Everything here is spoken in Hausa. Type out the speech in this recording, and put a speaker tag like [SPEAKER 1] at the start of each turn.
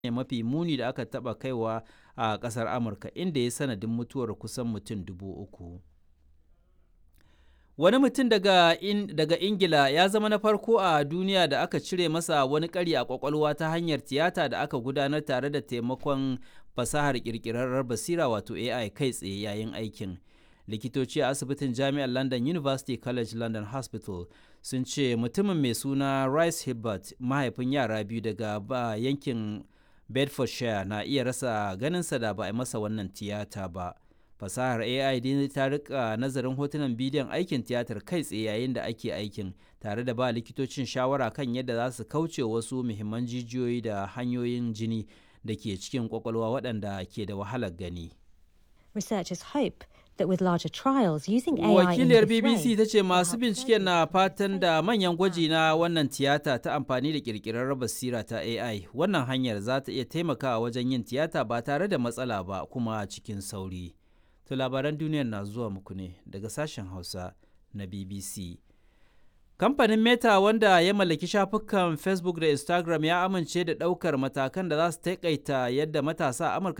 [SPEAKER 1] ne mafi muni da aka taɓa kaiwa a ƙasar amurka inda ya sanadin mutuwar kusan mutum dubu uku wani mutum daga, in, daga ingila ya zama na farko a duniya da aka cire masa wani ƙari a ƙwaƙwalwa ta hanyar tiyata da aka gudanar tare da taimakon fasahar ƙirƙirarrar basira wato ai kai tsaye yayin aikin likitoci a asibitin jami'ar london university college london hospital sun ce mutumin mai suna rice hibbert mahaifin yara biyu daga ba yankin bedfordshire na iya rasa ganinsa da ba a masa wannan tiyata ba fasahar ai dai ta rika nazarin hotunan bidiyon aikin tiyatar kai tsaye yayin da ake aikin tare da ba likitocin shawara kan yadda za su kauce wasu muhimman jijiyoyi da hanyoyin jini da ke cikin kwakwalwa waɗanda ke da wahalar gani
[SPEAKER 2] Researchers hope that with larger trials using AI
[SPEAKER 1] wakiliyar
[SPEAKER 2] in this
[SPEAKER 1] bbc
[SPEAKER 2] way,
[SPEAKER 1] ta ce masu
[SPEAKER 2] perhaps
[SPEAKER 1] binciken na fatan da manyan gwaji na wannan tiyata ta amfani da kirkirar basira ta ai wannan hanyar za ta iya taimakawa wajen yin tiyata ba tare da matsala ba kuma cikin sauri to labaran duniyar na zuwa muku ne daga sashen hausa na bbc kamfanin meta wanda ya mallaki shafukan facebook da instagram ya amince da ɗaukar matakan da za su taƙaita yadda matasa a amurka